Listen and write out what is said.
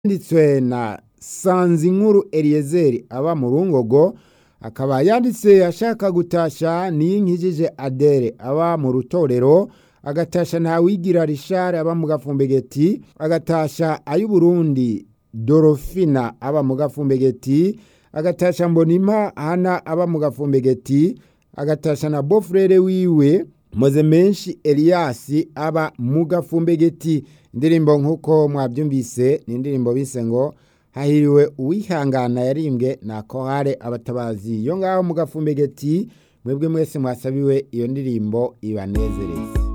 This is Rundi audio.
yanditswe na Sanzinkuru Eliezer aba mu Rungogo akaba yanditse ashaka gutasha Niyinkijije Adere aba mu Rutorero agatasha Ntawigira Richard aba mu Gafumbegeti agatasha Ayuburundi Dorofina aba mu Gafumbegeti agatasha Mbonimpa Hana aba mu Gafumbegeti agatasha na Bofrere wiwe Moze menshi Elias aba mu Gafumbegeti indirimbo nk'uko mwabyumvise ni indirimbo bise ngo hahiriwe uwihangana yarimbwe na kohare abatabazi yo ngaho mu Gafumbegeti mwebwe mwese mwasabiwe iyo ndirimbo ibanezereze